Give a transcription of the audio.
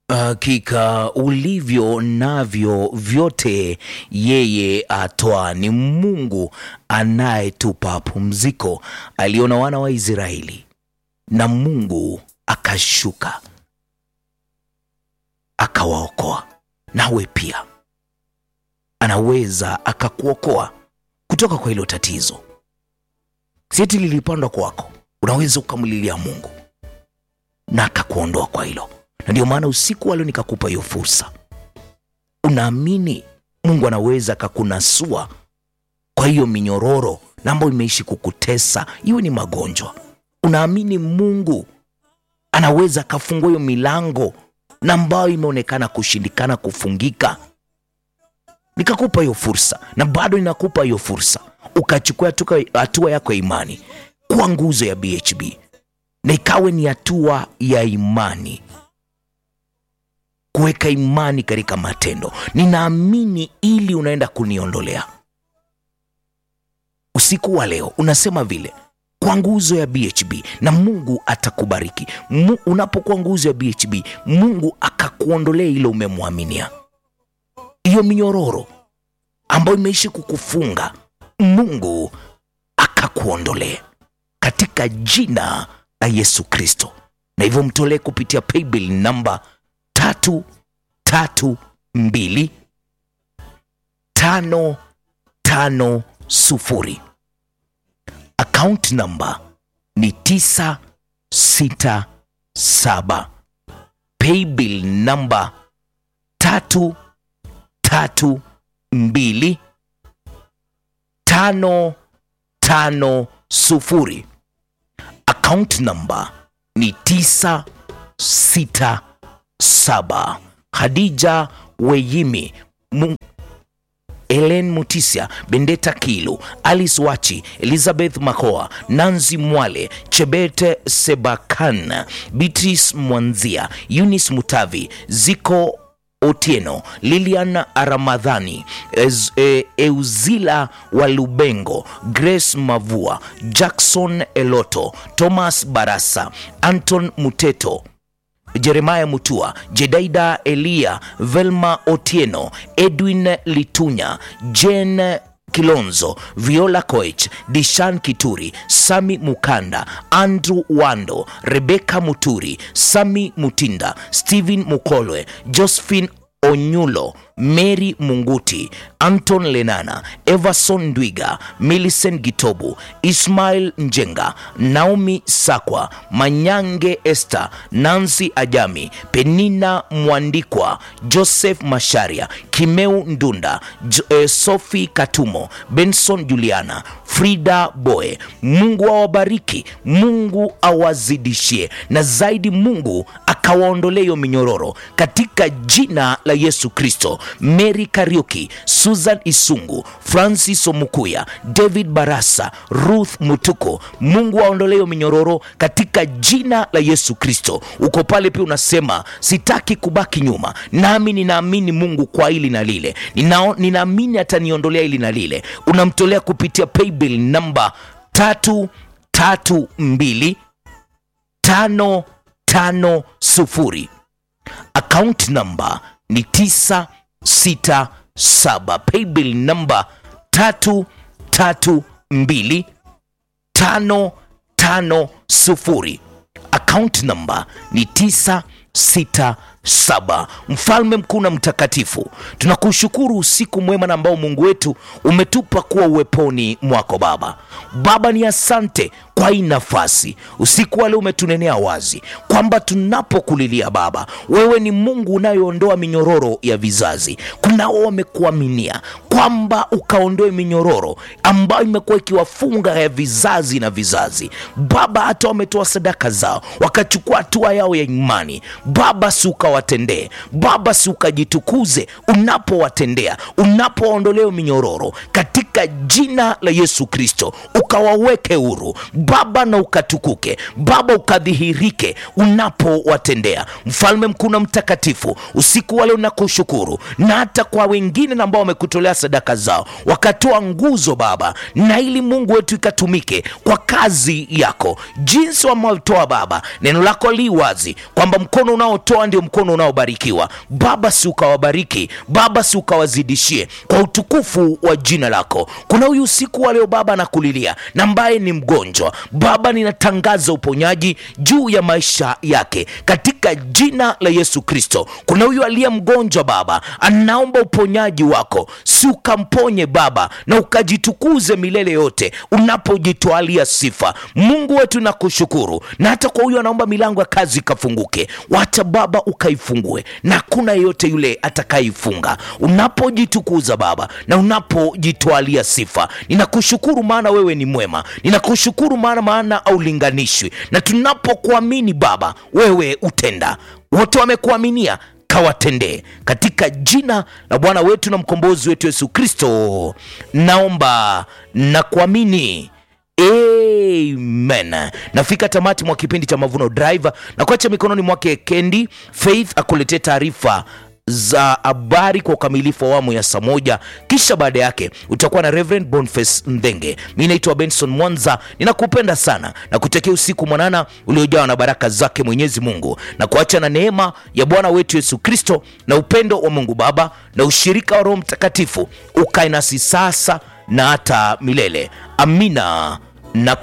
Hakika ulivyo navyo vyote yeye atoa. Ni Mungu anayetupa pumziko. Aliona wana wa Israeli na Mungu akashuka akawaokoa. Nawe pia anaweza akakuokoa kutoka kwa hilo tatizo. Sieti lilipandwa kwako, unaweza ukamlilia Mungu na akakuondoa kwa hilo na ndio maana usiku wa leo nikakupa hiyo fursa. Unaamini Mungu anaweza akakunasua kwa hiyo minyororo na ambayo imeishi kukutesa, iwe ni magonjwa. Unaamini Mungu anaweza akafungua hiyo milango na ambayo imeonekana kushindikana kufungika. Nikakupa hiyo fursa na bado ninakupa hiyo fursa, ukachukua hatua yako ya imani kuwa nguzo ya BHB na ikawe ni hatua ya imani kuweka imani katika matendo. Ninaamini ili unaenda kuniondolea usiku wa leo, unasema vile kwa nguzo ya BHB na Mungu atakubariki. Mu, unapokuwa nguzo ya BHB, Mungu akakuondolea ile umemwaminia, hiyo minyororo ambayo imeishi kukufunga, Mungu akakuondolea katika jina la Yesu Kristo, na hivyo mtolee kupitia paybill namba tatu tatu mbili tano tano sufuri. Account namba ni tisa sita saba. Paybill namba tatu tatu mbili tano tano sufuri. Account namba ni tisa sita saba. Khadija Weyimi Mu Ellen Mutisia, Bendeta Kilu, Alice Wachi, Elizabeth Makoa, Nanzi Mwale, Chebete Sebakan, Beatrice Mwanzia, Eunice Mutavi, Ziko Otieno, Lilian Ramadhani, Ez, e, Euzila Walubengo, Grace Mavua, Jackson Eloto, Thomas Barasa, Anton Muteto Jeremaya Mutua, Jedaida Elia, Velma Otieno, Edwin Litunya, Jen Kilonzo, Viola Koech, Dishan Kituri, Sami Mukanda, Andrew Wando, Rebeka Muturi, Sami Mutinda, Stephen Mukolwe, Josephine Onyulo, Mary Munguti, Anton Lenana, Everson Ndwiga, Millicent Gitobu, Ismail Njenga, Naomi Sakwa, Manyange Esther, Nancy Ajami, Penina Mwandikwa, Joseph Masharia, Kimeu Ndunda, J eh, Sophie Katumo, Benson Juliana, Frida Boe. Mungu awabariki, Mungu awazidishie, na zaidi Mungu akawaondolee hiyo minyororo katika jina la Yesu Kristo. Mary Kariuki, Susan Isungu, Francis Omukuya, David Barasa, Ruth Mutuko, Mungu aondolee hiyo minyororo katika jina la Yesu Kristo. Uko pale pia unasema sitaki kubaki nyuma, nami ninaamini Mungu kwa hili na lile, Ninao- ninaamini ataniondolea hili na lile. Unamtolea kupitia paybill namba tatu tatu mbili tano tano sufuri account number ni 967 paybill number 332 550 account number ni 967 mfalme mkuu na mtakatifu tunakushukuru usiku mwema na ambao mungu wetu umetupa kuwa uweponi mwako baba baba ni asante kwa hii nafasi usiku wale umetunenea wazi kwamba tunapokulilia baba wewe ni mungu unayoondoa minyororo ya vizazi kunao wamekuaminia kwamba ukaondoe minyororo ambayo imekuwa ikiwafunga ya vizazi na vizazi baba hata wametoa sadaka zao wakachukua hatua yao ya imani baba si ukawatendee baba si ukajitukuze unapowatendea unapowaondolea minyororo katika katika jina la Yesu Kristo, ukawaweke huru Baba na ukatukuke Baba, ukadhihirike unapowatendea mfalme mkuu na mtakatifu. Usiku wale unakushukuru na hata kwa wengine na ambao wamekutolea sadaka zao wakatoa nguzo Baba, na ili Mungu wetu ikatumike kwa kazi yako jinsi wametoa Baba. Neno lako li wazi kwamba mkono unaotoa ndio mkono unaobarikiwa Baba, si ukawabariki Baba, si ukawazidishie kwa utukufu wa jina lako. Kuna huyu usiku wa leo Baba nakulilia na ambaye ni mgonjwa Baba, ninatangaza uponyaji juu ya maisha yake katika jina la Yesu Kristo. Kuna huyu aliye mgonjwa Baba, anaomba uponyaji wako, si ukamponye Baba na ukajitukuze milele yote unapojitwalia sifa. Mungu wetu nakushukuru, na hata kwa huyu anaomba milango ya kazi ikafunguke, wacha Baba ukaifungue, na hakuna yeyote yule atakayeifunga unapojitukuza Baba na unapojitwalia sifa. Ninakushukuru maana wewe ni mwema, ninakushukuru maana maana aulinganishwi, na tunapokuamini Baba wewe utenda. Wote wamekuaminia kawatendee katika jina la Bwana wetu na mkombozi wetu Yesu Kristo, naomba na kuamini. Amen. Nafika tamati mwa kipindi cha Mavuno Drive na kuacha mikononi mwake Kendi Faith akuletee taarifa za habari kwa ukamilifu wa awamu ya saa moja, kisha baada yake utakuwa na Reverend Boniface Ndenge. Mi naitwa Benson Mwanza, ninakupenda sana na kutekea usiku mwanana uliojawa na baraka zake Mwenyezi Mungu, na kuacha na neema ya Bwana wetu Yesu Kristo na upendo wa Mungu Baba na ushirika wa Roho Mtakatifu ukae nasi sasa na hata milele. Amina na